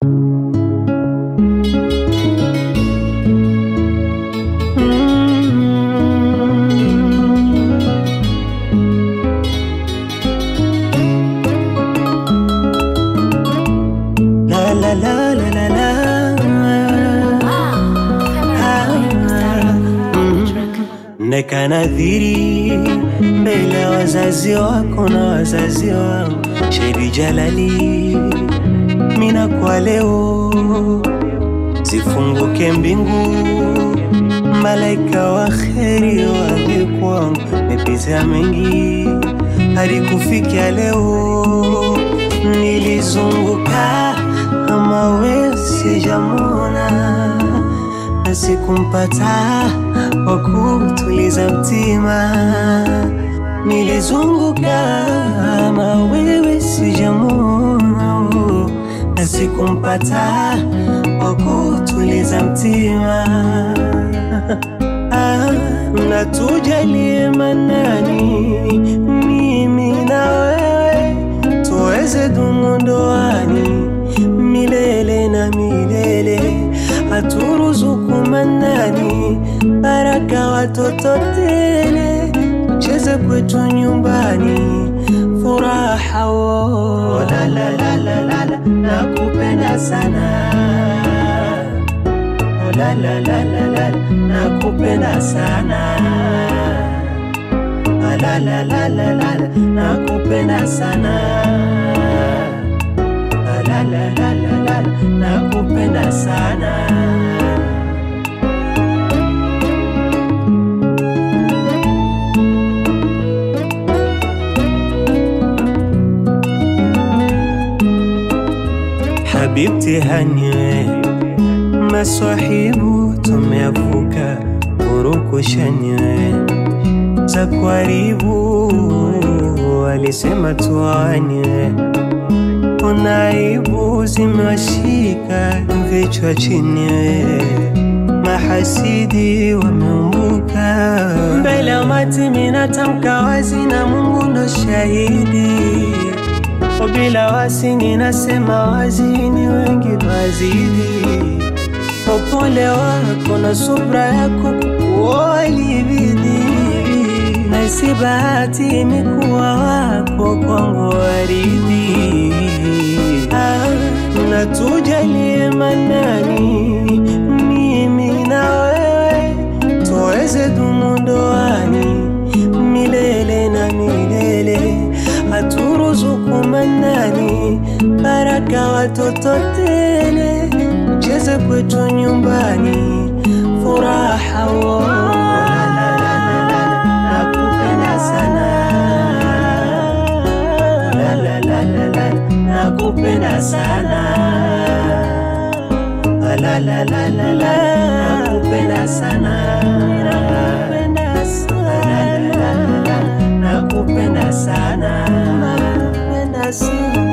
La la la la la la. Neka nadhiri mbele ya wazazi wako na wazazi wangu, Shahidi Jalali, mina kwa leo zifunguke mbingu, malaika wa kheri waje kwangu, mepita mengi hadi kufikia leo. Nilizunguka kama wewe sijamwona na sikumpata wa kutuliza mtima. Nilizunguka kama wewe sijamwona na sikumpata wa kutuliza mtima. Ah, na tujalie manani, mimi na wewe tuweze dumu ndoani milele na milele, aturuzuku manani, baraka watoto tele, cheze kwetu nyumbani, furaha wo la la la la la la, nakupenda sana Oh, la la la la la, nakupenda sana Ah, la la la la la, la, nakupenda sana Ah, la la la la la, nakupenda sana Habibti hanywe maswahibu tumeavuka urukushanywe za kwaribu walisema tuanywe unaibu zimewashika vichwa chini mahasidi wameumbuka mbele ya umati minatamka wazi na Mungu ndo shahidi kwa bila wasi ninasema wazi ni wengi wazidi upole wako na subra yako walibidi na si bahati imekuwa wako kwangu waridhi ah, na tujalie manani mimi na wewe tuweze dumu ndoani milele na milele aturuzuku manani baraka watoto tele cheze kwetu nyumbani furaha wo nakupenda sana la la la la la nakupenda sana la la la la la nakupenda sana nakupenda sana nakupenda sana nakupenda sana